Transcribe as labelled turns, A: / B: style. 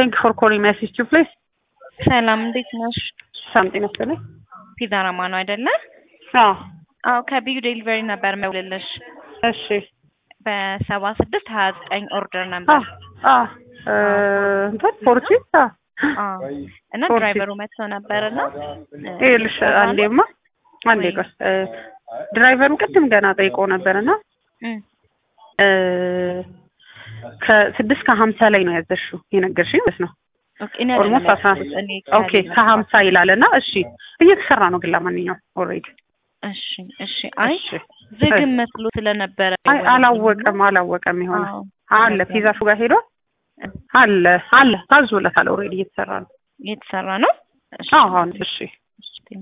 A: ቴንክ ፎር ኮሊንግ ማይ አሲስት ዩ ፕሊዝ
B: ሰላም እንዴት ነሽ?
A: ሰላም ጤና ይስጥልኝ።
B: ፒዛ ራማ ነው አይደለ?
A: አዎ
B: አዎ ከቢዩ ዴሊቨሪ ነበር መውልልሽ
A: እሺ
B: በሰባ ስድስት ሀያ ዘጠኝ ኦርደር
A: አ
B: ነበር
A: አ እ እንትን ፎርቲ አ
B: አዎ። እና
A: ፎርቲ።
B: ድራይቨሩ መጥቶ ነበር እና
A: ይኸውልሽ አንዴማ አንዴ
B: ወይ?
A: ቆይ እ ድራይቨሩ ቅድም ገና ጠይቆ ነበርና እ ከስድስት ከሀምሳ ላይ ነው ያዘሽው የነገርሽኝ ማለት ነው። ኦልሞስት አስራ ኦኬ ከሀምሳ ይላል እና እሺ እየተሰራ ነው ግን ለማንኛውም ኦልሬዲ
B: እሺ እሺ። አይ
A: እሺ
B: ዝግም መስሎ ስለነበረ
A: አይ አላወቀም አላወቀም የሆነ
B: አዎ።
A: አለ ፒዛሹ ጋር ሄዷል አለ አለ ታዞለታል ኦልሬዲ እየተሰራ ነው
B: እየተሰራ ነው። እሺ
A: አዎ አሁን እሺ
B: እሺ